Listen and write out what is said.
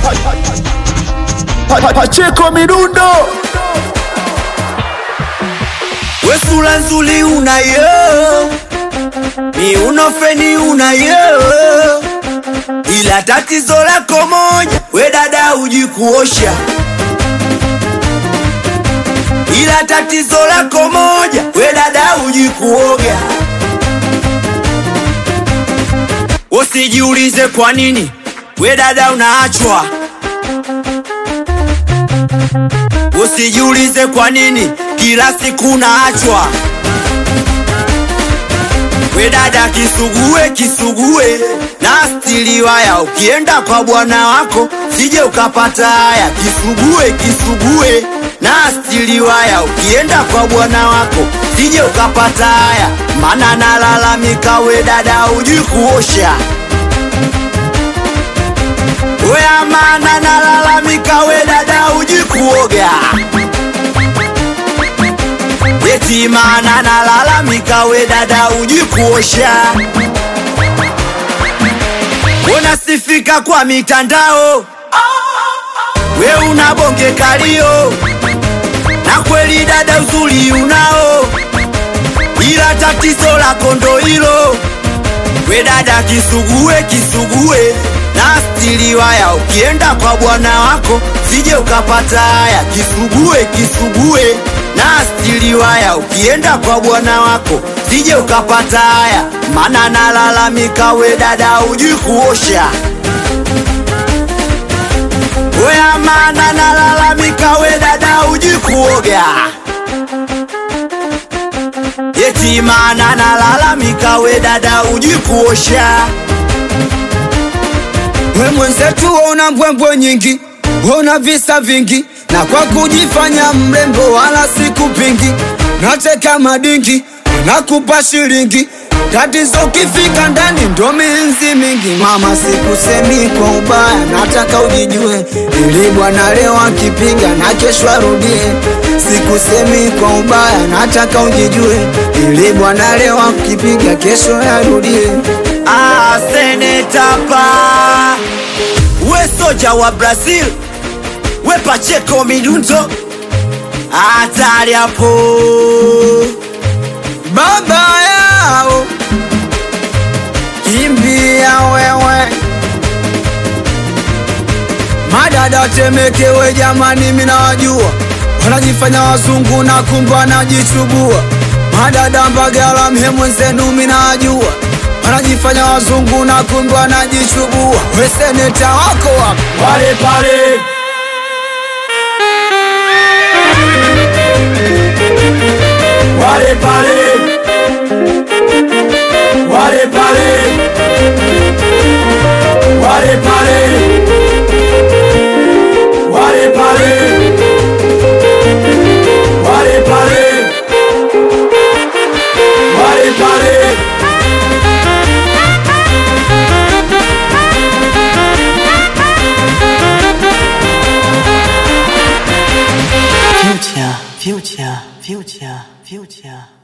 Pa- pa- Pacheko Midundo We sura nzuri unayo, miuno feni unayo, ila tatizo lako moja, we dada huji kuosha. Ila tatizo lako moja, we dada huji kuoga. Usijiulize kwa nini we dada unaachwa. Usijiulize kwa nini kila siku naachwa. We dada kisugue kisugue na stili waya, ukienda kwa bwana wako sije ukapata haya. Kisugue kisugue na stili waya, ukienda kwa bwana wako sije ukapata haya, mana nalalamika we dada hujui kuosha. We amana nalalamika we dada hujui kuoga. Eti maana nalalamika we dada hujui kuosha. Unasifika kwa mitandao, we una bonge kalio, na kweli dada uzuri unao, ila tatizo lako ndo hilo. We dada kisugue kisugue na stili waya, ukienda kwa bwana wako sije ukapata haya. Kisugue kisugue na stili waya, ukienda kwa bwana wako sije ukapata haya, mana nalalamika we dada hujui kuosha. We amana nalalamika we dada hujui kuoga. Eti maana nalalamika we dada hujui kuosha. We mwenzetu una mbwembwe nyingi, una visa vingi, na kwa kujifanya mrembo wala sikupingi, nateka madingi, nakupa shilingi tatizo ukifika ndani ndo minzi mingi. Mama, sikusemi kwa ubaya, nataka ujijue, ili bwana leo akipiga na kesho arudie. Sikusemi kwa ubaya, nataka ujijue, ili bwana leo akipiga kesho arudie. Ah, seneta pa we soja wa Brazil we Pacheco Midundo hatari hapo baba yao kimbia wewe madada temekewe jamani minawajua wanajifanya wazungu na kumbe wanajichubua madada mbagala mhemwenzenu minawajua wanajifanya wazungu na kumbe wanajichubua weseneta wako wapi pale pale wale pale wale pale wale pale wale pale wale pale wale pale Future, future, future, future.